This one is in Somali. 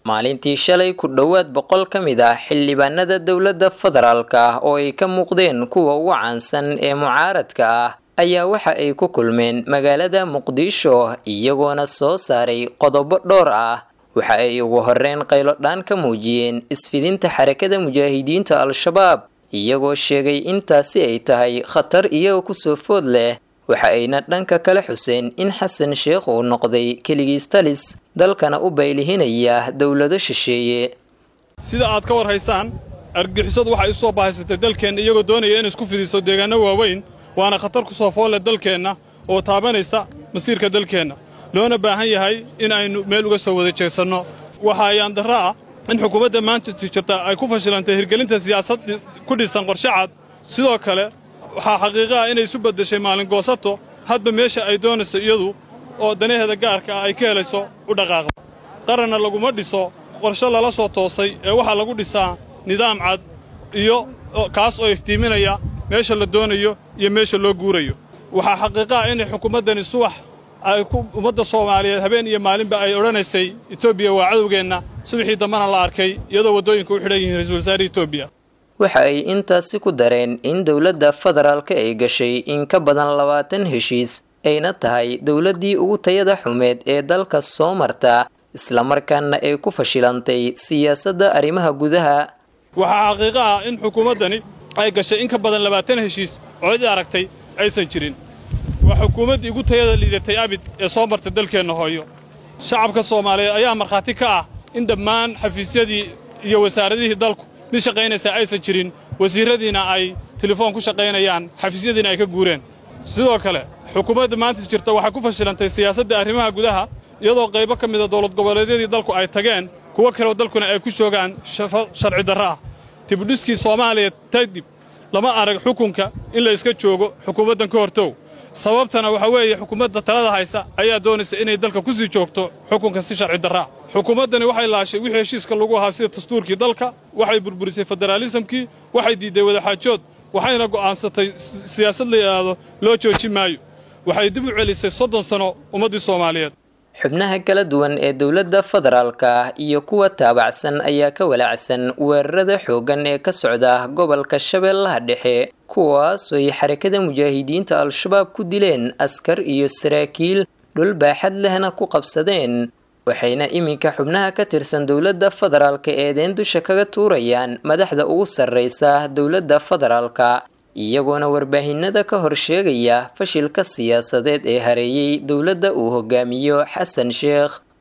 maalintii shalay ku dhowaad boqol ka mid ah xildhibaanada dowladda federaalka ah oo ay ka muuqdeen kuwa ugu caansan ee mucaaradka ah ayaa waxa ay ku kulmeen magaalada muqdisho iyagoona soo saaray qodobo dhowr ah waxa ay ugu horreyn qaylodhaan ka muujiyeen isfidinta xarakada mujaahidiinta al-shabaab iyagoo sheegay intaasi ay tahay khatar iyaga kusoo food leh waxa ayna dhanka kale xuseen in xasan sheekh uu noqday keligiis talis dalkana u baylihinaya dowlado shisheeye sida aad ka war haysaan argixisadu waxay u soo bahaysatay dalkeenna iyagoo doonaya inay isku fidiso deegaanno waaweyn waana khatar ku soo foolle dalkeenna oo taabanaysa masiirka dalkeenna loona baahan yahay in aynu meel uga soo wada jeesanno waxa ayaan darro ah in xukuumadda maanta jirta ay ku fashilantay hirgelinta siyaasad ku dhisan qorshe cad sidoo kale waxaa xaqiiqo ah inay isu beddeshay maalin goosato hadba meesha ay doonayso iyadu oo danaheeda gaarka ah ay ka helayso u dhaqaaqdo qaranna laguma dhiso qorshe lala soo toosay ee waxaa lagu dhisaa nidaam cad iyo kaas oo iftiiminaya meesha la doonayo iyo meesha loo guurayo waxaa xaqiiqo ah inay xukuumaddani subax ay ku ummadda soomaaliyeed habeen iyo maalinba ay odhanaysay etoobiya waa cadowgeenna subaxii dambana la arkay iyadoo waddooyinka u xidhan yihiin ra-iisul wasaare etoobiya waxa ay intaasi ku dareen in dowladda federaalka ay gashay in ka badan labaatan heshiis ayna tahay dowladdii ugu tayada xumeed ee dalka soo marta islamarkaana ay ku fashilantay siyaasadda arrimaha gudaha waxaa xaqiiqo ah in xukuumaddani ay gashay in ka badan labaatan heshiis oo cid aragtay aysan jirin waa xukuumaddii ugu tayada liidatay abid ee soo marta dalkeenna hooyo shacabka soomaaliyeed ayaa markhaati ka ah in dhammaan xafiisyadii iyo wasaaradihii dalku mid shaqaynaysaa aysan jirin wasiirradiina ay telefoon ku shaqaynayaan xafiisyadiina ay ka guureen sidoo kale xukuumadda maanta jirta waxay ku fashilantay siyaasadda arrimaha gudaha iyadoo qaybo ka mida dowlad goboleedyadii dalku ay tageen kuwo kaleo dalkuna ay ku joogaan sharci darro ah dibudhiskii soomaaliya kadib lama arag xukunka in la iska joogo xukuumaddan ka hortow sababtana waxaa weeye xukuumadda talada haysa ayaa doonaysa inay dalka ku sii joogto xukunka si sharci darraa xukuumaddani waxay laashay wixii heshiiska lagu ahaa sida dastuurkii dalka waxay burburisay federaalisamkii waxay diidday wadaxaajood waxayna go'aansatay siyaasad la yidhaahdo loo joojin maayo waxay dib u celisay soddon sanno ummaddii soomaaliyeed xubnaha kala duwan ee dowladda federaalka iyo kuwa taabacsan ayaa ka walaacsan weerarada xooggan ee ka socda gobolka shabeellaha dhexe kuwaasoo ay xarakada mujaahidiinta al-shabaab ku dileen askar iyo saraakiil dhul baaxad lehna ku qabsadeen waxayna iminka xubnaha ka tirsan dowladda federaalka eedeen dusha kaga tuurayaan madaxda ugu sarreysa dowladda federaalka iyagoona warbaahinada ka hor sheegaya fashilka siyaasadeed ee hareeyey dowladda uu hogaamiyo xasan sheekh